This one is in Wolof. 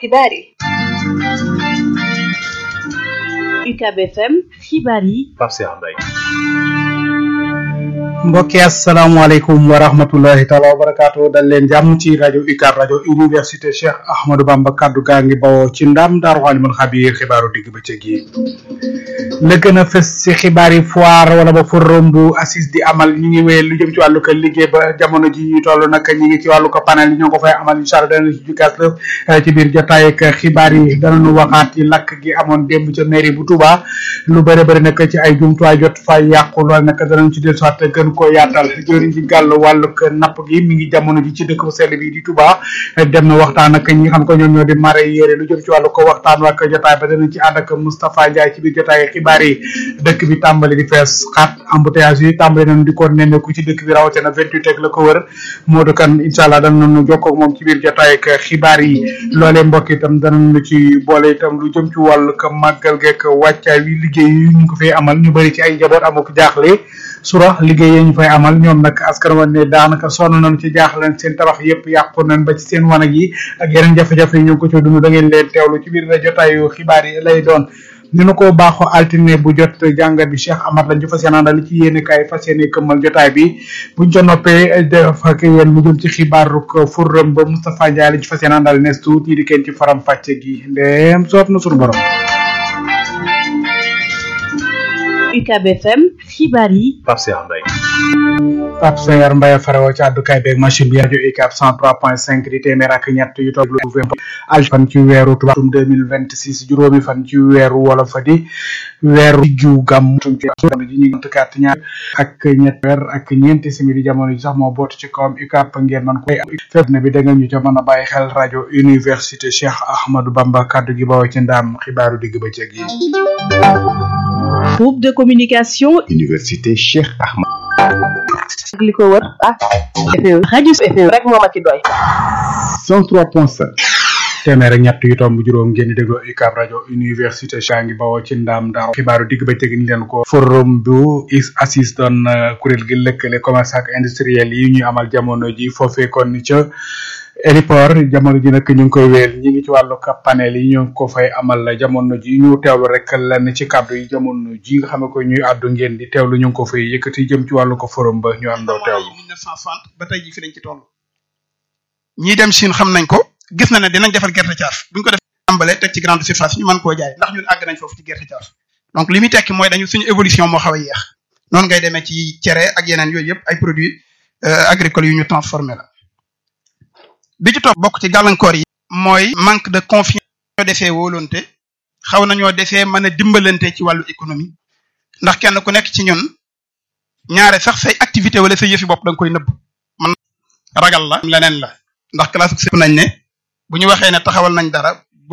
xibaar yi UCAB FM xibaar yi Pape Cheikh Mbaye mbokki asalaamaaleykum wa rahmatullahi taala wa barakaatu dal leen jàmm ci rajo UCAB rajo université Cheikh Ahmadou Bamba kaddu gaa ngi bawoo ci ndam daaru alimul xabiir xibaaru digg bëccëg yi la gën a fës ci xibaar yi foire wala ba forum bu assise di amal ñi ngi wéyal lu jëm ci wàllu ko liggéey ba jamono ji ñu toll nag ñi ngi ci wàllu ko panel yi ñoo ko fay amal incha allah dana ci jukaat lëf ci biir jotaay ak xibaar yi danañu waxaat ci lakk gi amoon démb ca mairie bu Touba lu bëri bëri nag ci ay jumtuwaay jot fay yàqu lool nag danañ ci dellusiwaat gën ko yaatal jëriñ ci gàll wàllu ko napp gi mi ngi jamono ji ci dëkk bu sell bi di Touba dem na waxtaan ak ñi xam ko ñoom ñoo di mare yére lu jëm ci wàllu ko waxtaan ak jotaay ba danañ ci ànd ak Moustapha Ndiaye ci biir jotaay xibaar yi dëkk bi tàmbali di fees xaat embouteillage yi tàmbali nañu di ko nemmeeku ci dëkk bi rawatina vingt-huit ak la ko wër Modou Kane incha allah danañu jokkoo ak moom ci biir jotaay ak xibaar yi loolee mbokk itam danañu ci boole itam lu jëm ci wàllu ko màggal geek wàccaay wi liggéey yi ñu ko fay amal ñu bëri ci ay njaboot amuk jaaxle sura liggéey yi ñu fay amal ñoom nag askan wa ne daanaka sonn nañu ci jaaxle seen tabax yëpp yàqu nañ ba ci seen wanag yi ak yeneen jafe-jafe yi ñu ngi ko ci dund da ngeen leen teewlu ci biir jotaayu xibaar yi lay doon ni nu ko baaxoo altine bu jot jàngat bi Cheikh Amar lañ ci fas yéene àndal ci yéene kaay fas yéene këmmal jotaay bi buñ ca noppee def ak yéen mu jëm ci xibaaru forum ba Moustapha Ndiaye lañ ci fas yéene àndal nees tuuti di kenn ci faram fàcce gi ndéem soob na suñu borom. UCAB FM xibaar yi Pape Cheikh Mbaye Pape Sayar Mbaye farawo ci àddukaay beeg machine bi rajo UCAB 103.5 di téeméer ak ñett yu toog lu al fan ci weeru tubaatum 2026 juróomi fan ci weeru wolof fa di weeru diggu gàmm ji ñu ngi kat ñaar ak ñett weer ak ñeenti simili jamono ji sax moo bootu ci kawam UCAB ngeen man koy fépp ne bi da nga ñu ca mën a bàyyi xel rajo université Cheikh Ahmadou Bamba kaddu gi bawoo ci ndaam xibaaru digg bëccëg yi groupe de communication université Cheikh Ahmad ak li ko wër ah FM rajo FM rek moo ma ci doy 103.5 téeméer ak ñett yu tomb juróom ngeen di déglu UCAB rajo université Cheikh ngi bawoo ci ndaam ndaaw xibaaru digg bëccëg ni leen ko forum bu is assis doon kuréel gi lëkkale commerce ak industriel yi ñuy amal jamono ji foofee kon ca Eliport jamono ji nag ñu ngi koy wéel ñi ngi ci wàllu panel yi ñu ngi ko fay amal jamono ji ñu teewlu rek lenn ci kàddu yi jamono ji nga xam ne ko ñuy àddu ngeen di teewlu ñu ngi ko fay yëkkati jëm ci wàllu ko forum ba ñu àndoo teewlu. 1960 ba tey ji fi lañ ci toll ñii dem Chine xam nañ ko gis na ne dinañ defal gerte caaf buñ ko def tàmbale teg ci grande surface ñu mën koo jaay ndax ñun àgg nañ foofu ci gerte caaf donc li muy tekki mooy dañu suñu évolution moo xaw a yéex noonu ngay demee ci cere ak yeneen yooyu yëpp ay produits agricoles yu ñu transformé la bi ci topp bokk ci gàllankoor yi mooy manque de confiance ñoo defee wóolonte xaw nañoo defee mën a dimbalante ci wàllu économie ndax kenn ku nekk ci ñun ñaare sax say activité wala say yëfi bopp da nga koy nëbb man ragal la leneen la ndax classe sëpp nañ ne bu ñu waxee ne taxawal nañ dara